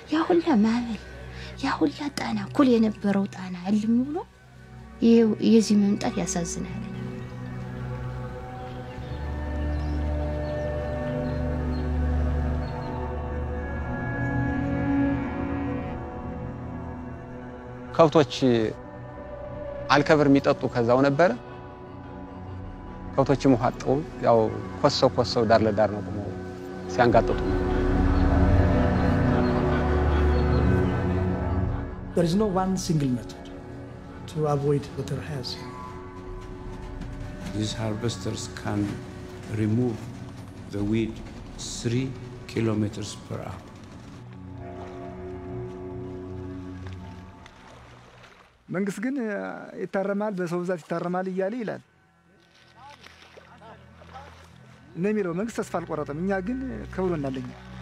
ያ ሁላ ማዕበል ያ ሁላ ጣና እኩል የነበረው ጣና እልም ብሎ ይኸው የዚህ መምጣት ያሳዝናል። ከብቶች አልከብር የሚጠጡ ከዛው ነበረ። ከብቶችም ውሃ አጠው ያው ኮሰው ኮሰው ዳር ለዳር ነው ቆመው ሲያንጋጥጡ There is no one single method to avoid water hazard. These harvesters can remove the weed three kilometers per hour. መንግስት ግን ይታረማል፣ በሰው ብዛት ይታረማል እያለ ይላል ነው የሚለው። መንግስት ተስፋ አልቆረጠም። እኛ ግን ከብሎናል። እኛ